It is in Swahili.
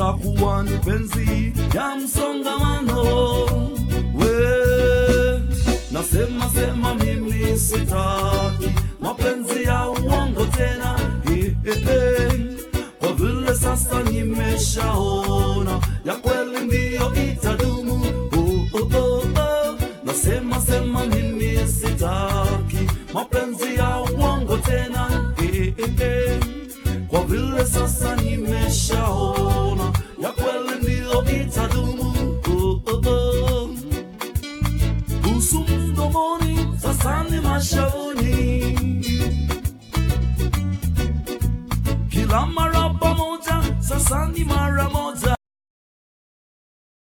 itakuwa ni penzi ya msongamano. We nasema sema, mimi sitaki mapenzi ya uongo tena, eh, eh, eh. kwa vile sasa nimeshaona ya kweli ndiyo itadumu. Oh, oh, oh, oh. Nasema sema, mimi sitaki mapenzi ya uongo tena, eh, eh, eh. kwa vile sasa nimeshaona